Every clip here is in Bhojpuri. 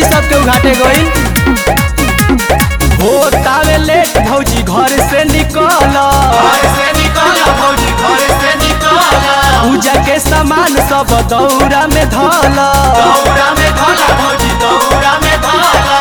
सबके उघाटे गइल हो तावे लेट भौजी घर से निकल घर से निकल भौजी घर से निकल पूजा के सामान सब दौरा में धल दौरा में धला भौजी दौरा में धला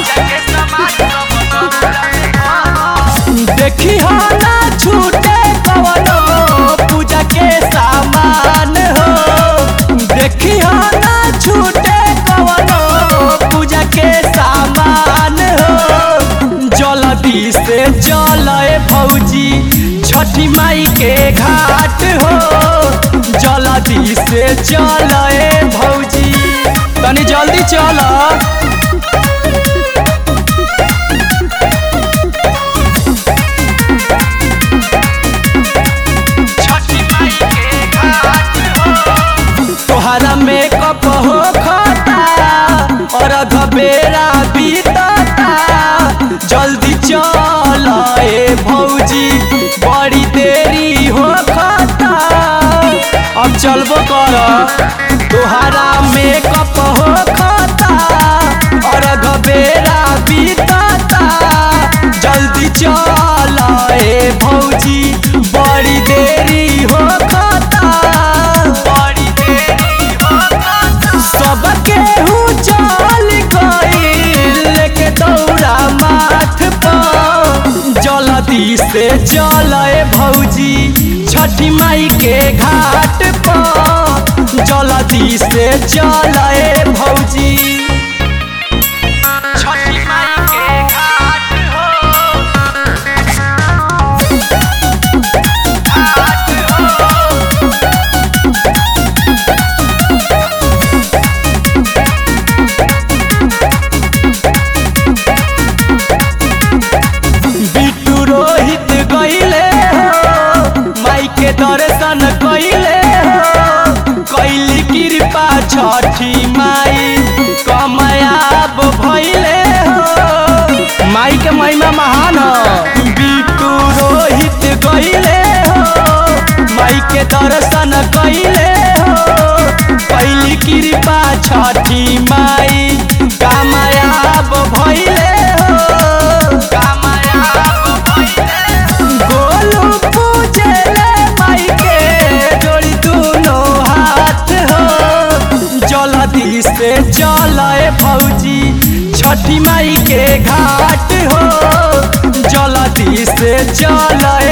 देखी हो ना छूटे कवनो पूजा के सामान हो देखी हो ना छूटे कवनो पूजा के सामान हो जल्दी से चले भौजी छठी माई के घाट हो जल्दी से चले भौजी तनी जल्दी चल तोहरा मेकअप हो खता और घबेरा बीतता जल्दी चल ए भौजी बड़ी देरी हो खता अब चलबो कर तोहरा मेकअप हो खता और घबेरा बीतता जल्दी चल ए भौजी बड़ी देरी हो खता बड़ी देरी हो खता सबके हूँ चल गइल लेके दौड़ा माथ पर जल्दी से चल ए भौजी छठी माई के घाट पर जल्दी से चल ए भौजी छठी माई के घाट हो घाट हो बिट्टू रोहित गईले हो माई के दर्शन कईले हो कैली कृपा छठी माई कमयाब भइले हो माई के महिमा महान हो बिट्टू रोहित गईले हो माई के दर्शन कईले हो कैली कृपा छठी माई कामयाब भइले हो गोलू पूजले माई के जोड़ी दोनों हाथ हो जल्दी से चल ए भौजी छठी माई के घाट हो जल्दी से चल